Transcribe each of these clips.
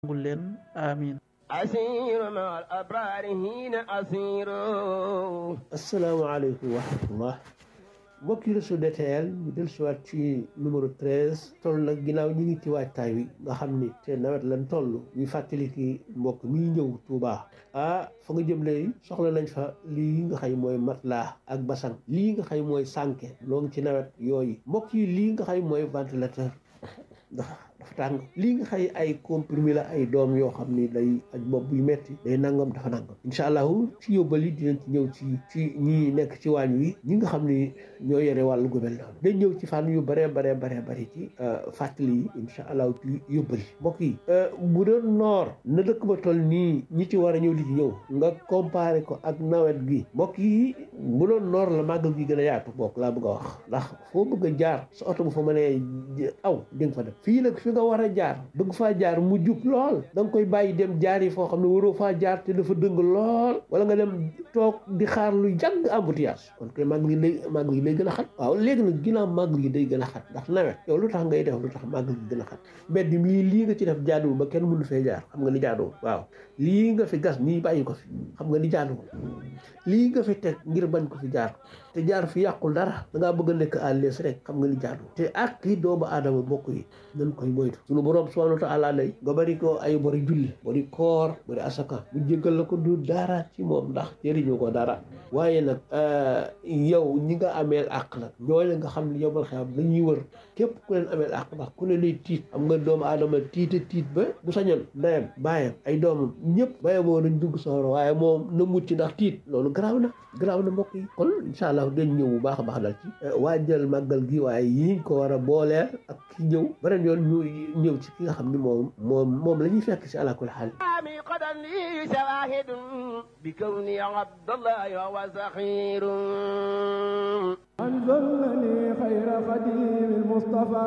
nangul leen amiin أسير مع الأبرار هنا أسير asalaamaaleykum wa rahmatullah mbokki réseau DTL ñu del siwaat ci numéro 13 toll nag ginnaaw ñi ngi ci waajtaay wi nga xam ni te nawet lan toll ñuy fàttali ki mbokk mi ñëw Touba ah fa nga jëm léegi soxla nañ fa lii nga xay mooy matelas ak basang lii nga xay mooy sànke loo ngi ci nawet yooyu mbokk yi lii nga xay mooy ventilateur ndax dafa tàng lii nga xay ay comprimé la ay doom yoo xam ni day aj bopp buy metti day nangam dafa nangam incha allahu ci yóbbal yi dinañ ci ñëw ci ci ñi nekk ci waañ wi ñi nga xam ni ñoo yore wàllu gu mel noonu dañ ñëw ci fànn yu bare bare bare bari ci fàttali yi incha allahu ci yóbbal yi mbokk yi bu doon noor na dëkk ba toll nii ñi ci war a ñëw di ci ñëw nga comparé ko ak nawet gi mbokk yi bu doon noor la màggal gi gën a yaatu bokk laa bëgg a wax ndax foo bëgg a jaar sa oto bu fa mënee aw di nga fa def fii nag fi nga war a jaar bëgg faa jaar mu jub lool da nga koy bàyyi dem jaar yi foo xam ne waroo faa jaar te dafa dëng lool wala nga dem toog di xaar lu jàgg embouteillage kon koy màggal gi lay màggal gi day gën a xat waaw léegi nag ginnaaw màggal gi day gën a xat ndax nawet yow lu tax ngay def lu tax màggal gi gën a xat mbedd mii lii nga ci def jaaduwul ba kenn mënu fee jaar xam nga ni jaaduwul waaw lii nga fi gas nii bàyyi ko fi xam nga ni jaaduwul lii nga fi teg ngir bañ ko fi jaar te jaar fi yàqul dara da ngaa bëgg a nekk à l'aise rek xam nga ni jaadu te ak yi doomu aadama bokk yi nañ koy moytu sunu borom subhanahu wa taala lay nga bari ko ay bari julli bari koor bari asaka mu jéggal la ko du dara ci moom ndax jëriñu ko dara waaye nag yow ñi nga ameel àq nag ñooy nga xam ne yomal xam dañuy wër képp ku leen ameel àq ndax ku ne lay tiit xam nga doomu aadama tiita tiit ba bu sañoon ndeyam baayam ay doomam ñëpp baye boo nañ dugg soxla waaye moom na mucc ndax tiit loolu garaaw na garaaw na mbokk yi kon incha allah dañ ñëw bu baax a baax dal ci waajal màggal gi waaye yiñ ko war a booleel ak ki ñëw beneen yoon ñu ñëw ci ki nga xam ni moom moom moom la ñuy fekk si alakul xaal آمي قدم لي شواهد بكوني عبد الله وهو سخير أنزلني خير خديم المصطفى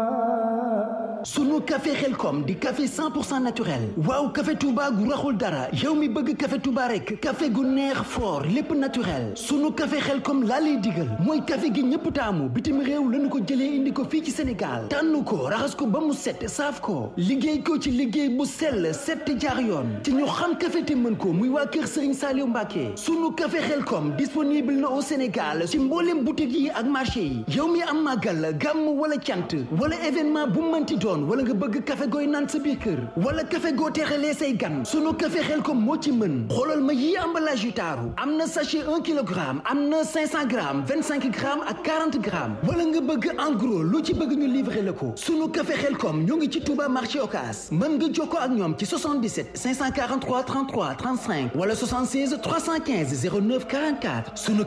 sunu café xelkom di café 100% naturel waaw café Touba gu raxul dara yow mi bëgg café Touba rek café gu neex fort lépp naturel sunu café xelkom laa lay digal mooy café gi ñëpp taamu bitim réew lañu ko jëlee indi ko fii ci Sénégal tànn ko raxas ko ba mu set saaf ko liggéey ko ci liggéey bu sell set jaar yoon ci ñu xam café te mën ko muy waa kër Serigne Saliou Mbacké sunu café xelkom disponible na au Sénégal ci mboolem boutique yi ak marché yi yow mi am màggal gàmm wala cant wala événement bu mënti doon wala nga bëgg café gooy naan sa biir kër wala café goo teexalee say gan sunu café xel ko moo ci mën xoolal ma yii emballage yu taaru am na sachet 1 kilogramme am na 500 grammes 25 grammes ak 40 grammes wala nga bëgg en gros lu ci bëgg ñu livrer la ko sunu café xel kom ñoo ngi ci Touba marché Ocass mën nga jokkoo ak ñoom ci 77 543 33 35 wala 76 315 09 44 sunu